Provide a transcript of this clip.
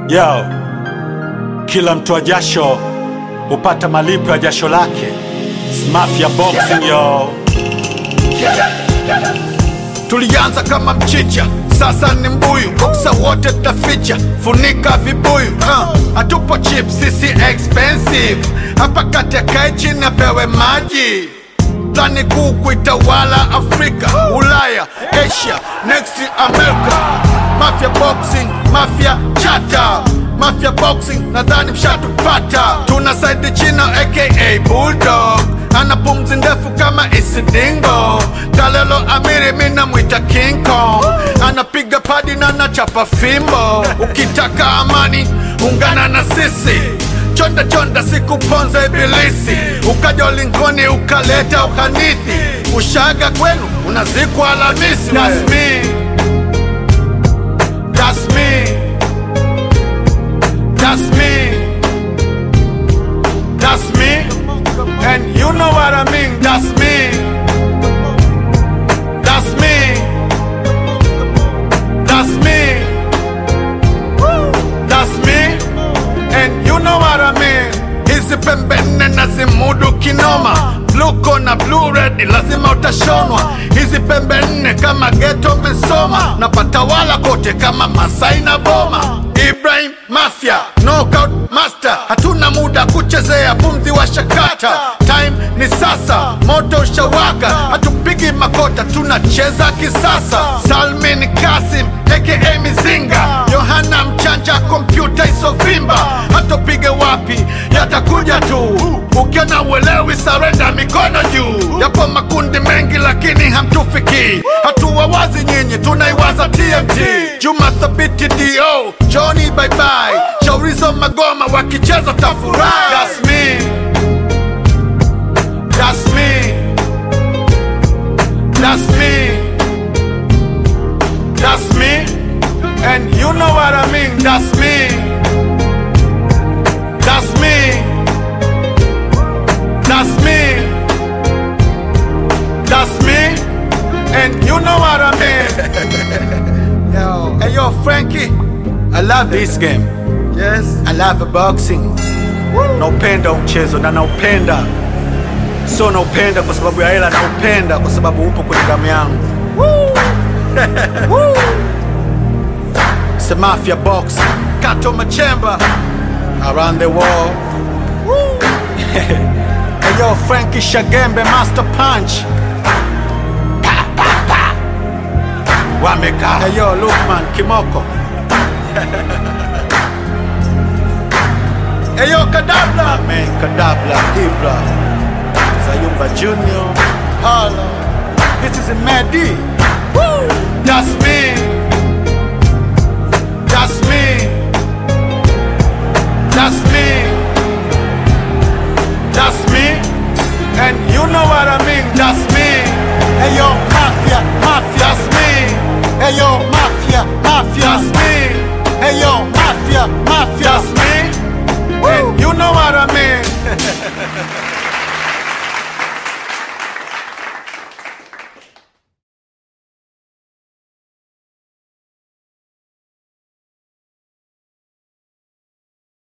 Yo, kila mtoa jasho hupata malipo ya jasho lake. Mafia Boxing yo. Tulianza kama mchicha, sasa ni mbuyu. Boksa wote tutaficha, funika vibuyu. Uh, hatupo cheap, sisi expensive. Hapa kati akae chini apewe maji. Plani kuu kuitawala Afrika, Ulaya, Asia, next America. Mafia Boxing, Mafia Chata Mafia Boxing, nadhani mshatupata. Tuna Saidi Chino aka Bulldog, ana pumzi ndefu kama Isidingo. Kalelo Amiri, mina mwita King Kong, anapiga padi na nachapa fimbo. Ukitaka amani, ungana na sisi chonda chonda, sikuponza ibilisi, ukaja ulingoni ukaleta uhanithi, ushaga kwenu unazikwa Alhamisi. That's me. That's me. That's me. That's me. And you know what I mean. That's me. That's me. That's me. That's me. And you know what I mean. Hizi pembe nne nazimudu kinoma Bluko na blue red lazima utashonwa Hizi pembe nne kama geto mesoma Napatawala kote kama Masai na Boma Ibrahim Mafia, knockout master Hatuna muda kuchezea pumzi wa shakata Time ni sasa, moto ushawaka Hatupigi makota, tunacheza kisasa Salmin Kasim, aka Mizinga Yohana Mchanja, kompyuta isovimba Hatopige wapi, yatakuja tu Ukiona uelewi, sarenda mikono juu Yapo makundi mengi lakini hamtufiki Hatua wazi nyinyi, tunaiwaza TMT Juma Thabiti DO, Johnny bye bye Shaurizo Magoma wakicheza tafurahi That's me That's me That's me That's me And you know what I mean That's me That's me That's me That's me And you know what I mean Yo Hey yo Frankie I love this game Yes I love boxing Naupenda mchezo na naupenda, sio naupenda kwa sababu ya hela, naupenda kwa sababu upo kwenye damu yangu. It's a Mafia Boxing Kato Machemba around the world. hey yo, Frankie Shagembe, Master Punch. Pa, pa, pa. Wameka. Hey yo, Lukman Kimoko. Hey yo Kadabla Amen, Kadabla, Ibra, Zayumba Junior. Hala This is a Medi. That's me That's me That's me That's me And you know what I mean That's me Hey yo, Mafia, Mafia. That's me Hey yo, Mafia, Mafia. That's me Hey yo, Mafia, Mafia. That's me And you know what